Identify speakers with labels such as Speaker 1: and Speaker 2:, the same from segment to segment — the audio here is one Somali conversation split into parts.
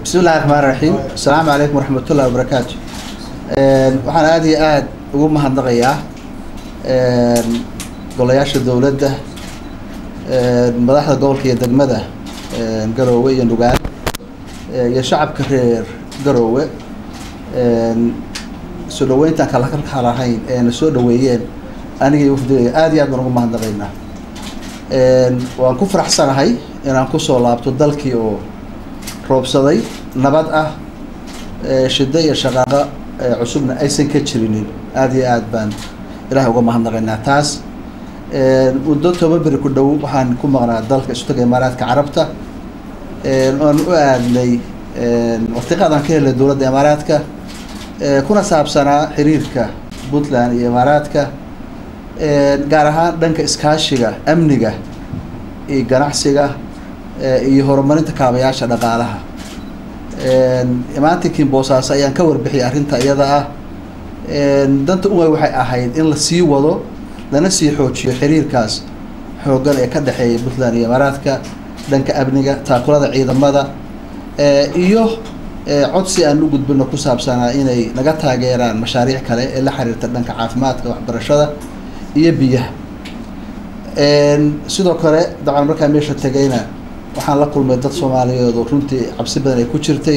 Speaker 1: bismi illahi raxmaan raxiim asalaamu calaykum waraxmatullahi wabarakaatu waxaan aada iyo aada ugu mahadnaqayaa golayaasha dowladda madaxda gobolka iyo degmada garoowe iyo nugaal iyo shacabka reer garoowe soo dhaweyntaan kala kala lahayn ee na soo dhaweeyeen aniga iyo wafdigaya aada iyo aad baan ugu mahadnaqaynaa waan ku faraxsanahay inaan kusoo laabto dalkii oo roobsaday nabad ah shiddo iyo shaqaaqo cusubna aysan ka jirinin aada iyo aad baan ilahay uga mahadnaqaynaa taas muddo toban beri ku dhow waxaan ku maqnaa dalka isu taga imaaraadka carabta oan u aadnay watiqaadaan ka helnay dowladda imaaraadka kuna saabsanaa xiriirka puntland iyo imaaraadka gaar ahaan dhanka iskaashiga amniga iyo ganacsiga iyo horumarinta kaabayaasha dhaqaalaha imaantinkii boosaaso ayaan ka warbixiyay arrinta iyada ah danta uway waxay ahayd in la sii wado lana sii xoojiyo xiriirkaas xooggan ee ka dhexeeya puntland iyo imaaraadka dhanka amniga taakulada ciidamada iyo codsi aan u gudbino ku saabsanaa inay naga taageeraan mashaariic kale ee la xiriirta dhanka caafimaadka waxbarashada iyo biyaha sidoo kale dabcan markaa meesha tegayna waxaan la kulmay dad soomaaliyeed oo runtii cabsi badan ay ku jirtay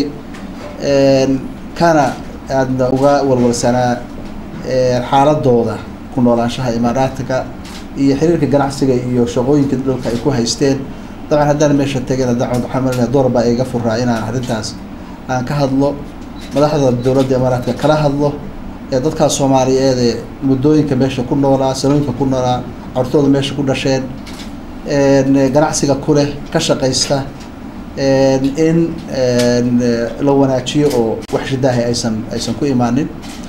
Speaker 1: kana aadna uga walwalsanaa xaaladooda ku noolaanshaha imaaraadka iyo xiriirka ganacsiga iyo shaqooyinka dhulka ay ku haysteen dabcan haddaan meesha tegayna dabcan waxaan malinaya door baa iga furaa inaan arrintaas aan ka hadlo madaxda dowladda imaaraadka kala hadlo ee dadkaas soomaaliyeed ee muddooyinka meesha ku noolaa sanooyinka ku noolaa cortooda meesha ku dhasheen ganacsiga ku leh ka shaqaysta in la wanaajiyo oo wax shidaahi aysan aysan ku imaanin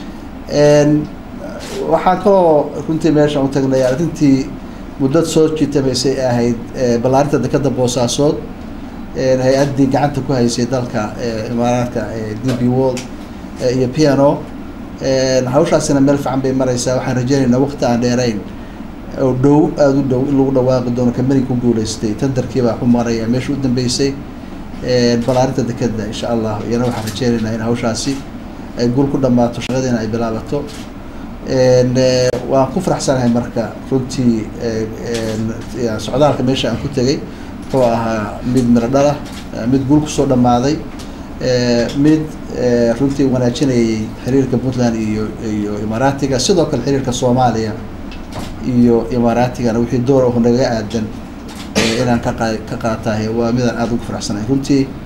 Speaker 1: waxaan kaloo runtii meesha u tagnay arrintii muddad soo jiitamaysay ahayd ballaarinta dekada boosaasood hay-addii gacanta ku haysay dalka imaaraadka d b world iyo piano hawshaasina meel fiican bay mareysaa waxaan rajeynaynaa waqti aan dheerayn oo dhow aada u dhow in lagu dhawaaqi doono kamani ku guuleystay tandarkii baa ku maraya meesha u dambeysay ballaarinta dekeda insha allah iyana waxaan rajeynaynaa in hawshaasi ay guul ku dhamaato shaqadiina ay bilaabato waan ku faraxsanahay marka runtii socdaalka meesha aan ku tegay wuxuu ahaa mid miro dhala mid guul kusoo dhamaaday mid runtii wanaajinayay xiriirka puntland iyo iyo imaaraatiga sidoo kale xiriirka soomaaliya iyo imaaraatigana wixii door aho nagaga aadan inaan ka qa ka qaatahay waa midaan aada ugu faraxsanahay runtii